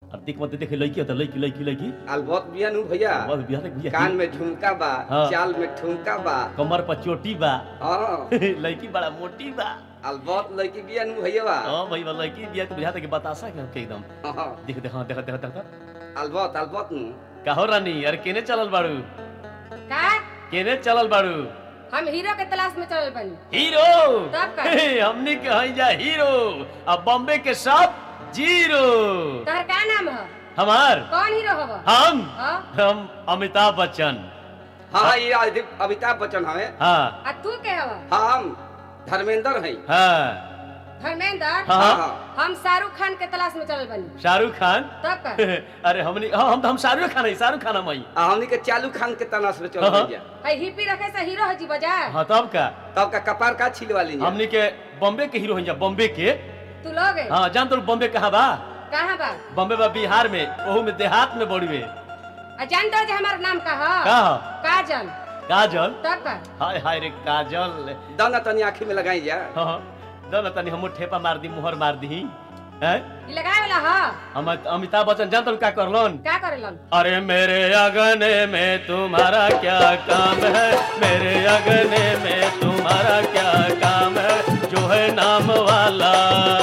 अब देख मत देख लड़की होता लड़की लड़की लड़की अलबत बिया नु भैया बस बिहार तक बिया कान में झुमका बा हाँ। चाल में ठुमका बा कमर पर चोटी बा हाँ लड़की बड़ा मोटी बा अलबत लड़की बिया नु भैया बा हाँ भाई बा लड़की बिया तो बुझाता कि बतासा के हमके एकदम हाँ, देख देख हाँ, देख देख देख अलबत अलबत नु कहो रानी अरे केने चलल बाड़ू का केने चलल बाड़ू हम हीरो के तलाश में चलल बनी हीरो तब का? हमनी के हई जा हीरो अब बॉम्बे के सब जीरो तोहर का नाम है हमार कौन हीरो हव हम हाँ? हम अमिताभ बच्चन हाँ हाँ ये आदि- अमिताभ बच्चन हवे हाँ आ तू के हव हम धर्मेंद्र हैं हाँ धर्मेंद्र हाँ हाँ हाँ हाँ हम शाहरुख खान के तलाश में चलल बनी शाहरुख खान तब का अरे हमनी हाँ हम हम शाहरुख खान है शाहरुख खान हम हई आ, हमनी के चालू खान के तलाश में चल हाँ। गया है हिप्पी रखे से हीरो हो जी बजा हाँ तब का तब का कपार का छिलवा लीजिए हमनी के बॉम्बे के हीरो हैं बॉम्बे के तू लोग है हाँ जान तो बॉम्बे कहाँ बा कहाँ बा बॉम्बे बा बिहार में ओहू में देहात में बड़ुए आ जानते हो जे हमार नाम का है का ह? काजल काजल तब का हाय हाय रे काजल दाना तनी आँखी में लगाई जा हाँ हाँ। दो ना तनी हमू ठेपा मार दी मुहर मार दी हैं ई लगाए वाला है हम अमिताभ बच्चन जान तो का करलन का करेलन अरे मेरे अगने में तुम्हारा क्या काम है मेरे अगने में तुम्हारा क्या काम है जो है नाम वाला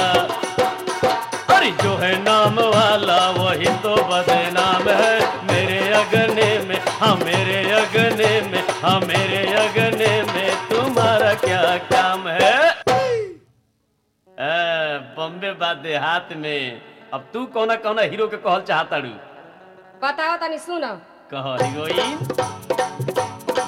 अरे जो है नाम वाला वही तो बदनाम है मेरे अगने में हाँ मेरे अगने में हाँ मेरे अगने में तुम्हारा क्या काम है ए, बॉम्बे बाद देहात में अब तू कौना कौना हीरो के कहल चाहता रू बताओ तनी सुनो कह हीरोइन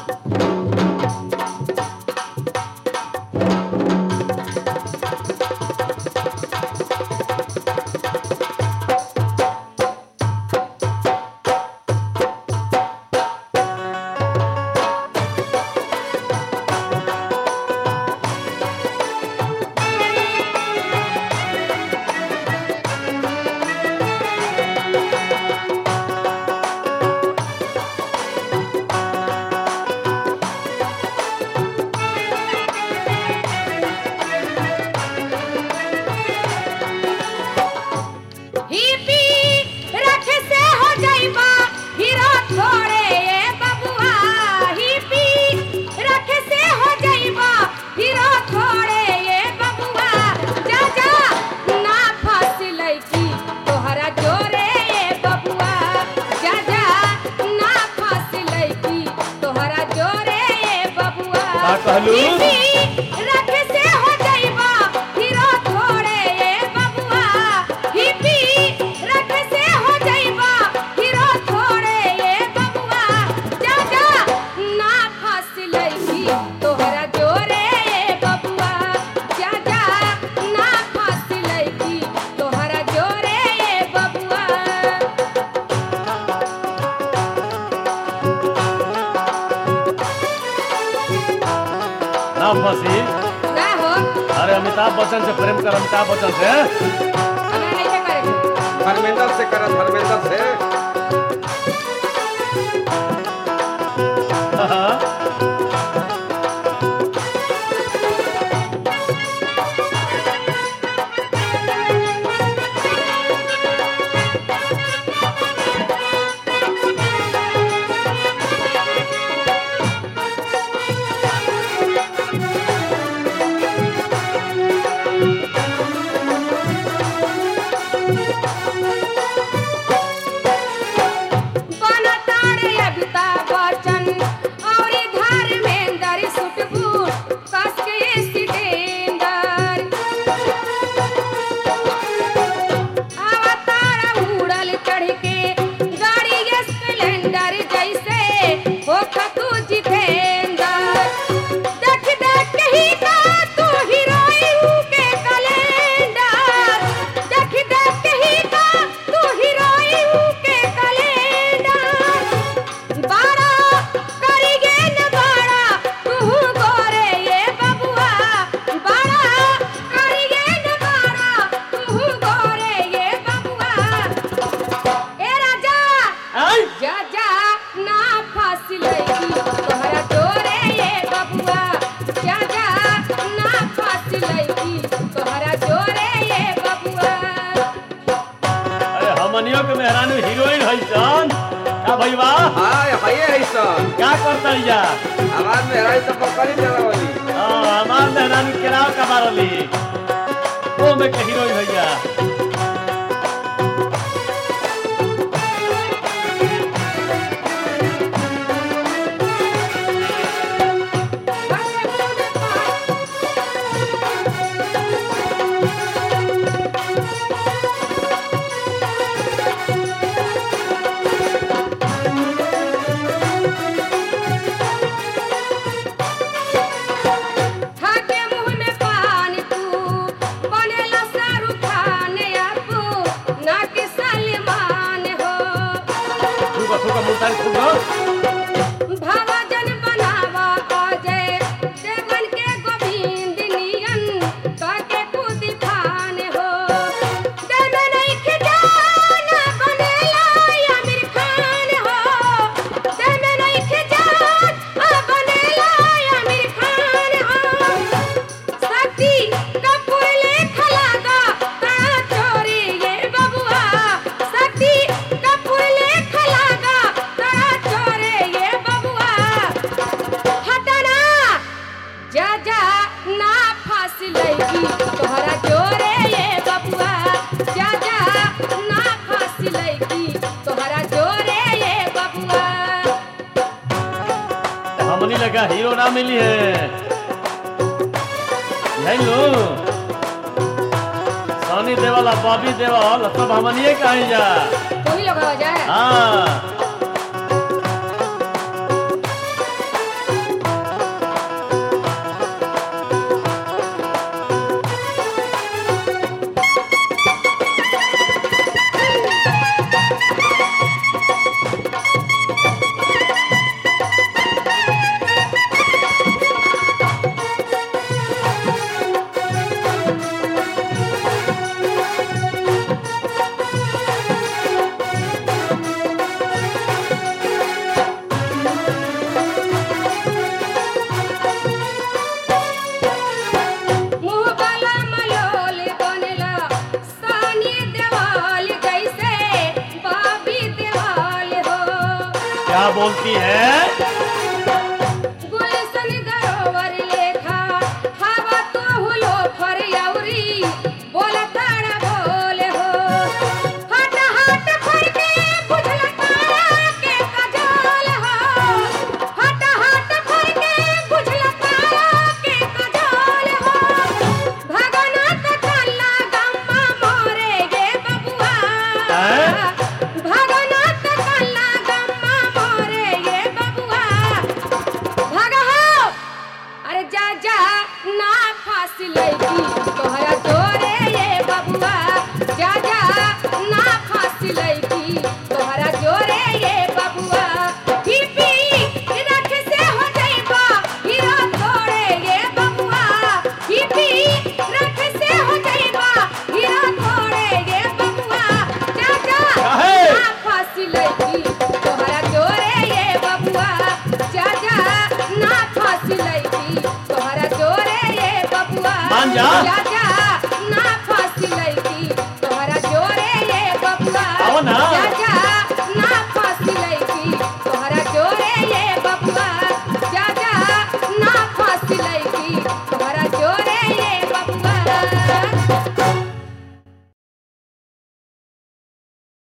हिप्पी रखे से हो जाइबा हीरो थोड़े ए बबुआ हिप्पी रखे से हो जाइबा हीरो थोड़े ए बबुआ जा जा ना फंस लईकी तोहरा जोरे ए बबुआ जा जा ना फंस लईकी तोहरा जोरे ए बबुआ का कहलू? हिप्पी रखे से हो जाइबा हीरो थोड़े ए बबुआ हिप्पी रखे से हो जाइबा हीरो थोड़े ए बबुआ जा जा ना फंस लईकी तोहरा जोरे ए बबुआ जा जा ना फंस लईकी तोहरा जोरे ए बबुआ ना फंसी ना हो अरे अमिताभ बच्चन से प्रेम कर अमिताभ बच्चन से हमें नहीं करेंगे धर्मेंद्र से कर धर्मेंद्र से हाँ। हमनियों के मेहरानू हीरोइन है सन का भईवा हाँ हये है सन क्या करता जा आवाज में हराई सब पकड़ी चला वाली हाँ हमार मेहरानू केराव का मारली वो में के हीरोइन है जा खाके मुंह में पानी तू बनेला शाहरुख खान आपू ना कि सलमान हो थूका थूका मुल्तान थूका भावजन बनावा अजय देवन के गोविंद नियन काके खुद खान हो देवे नहीं के जान बनेला आमिर खान हो देवे नहीं के जान बनेला आमिर खान हो शक्ति कपूर लेखा लागा तारा चोरी ये बबुआ शक्ति कपूर लेखा लागा तारा चोरे ये बबुआ हटना जा जा ना फांस लगी तोहरा जोरे ये बबुआ जा जा ना फांस लगी तोहरा जोरे ये बबुआ हमनी लगा हीरो ना मिली है नहीं लो सोनी देवाला बॉबी देवाल सब हमनिए कहीं जा कोई लोग हो जाए हाँ मुँह वाला मलोल बनेला सानी देवाल जैसे बाबी देवाल हो क्या बोलती है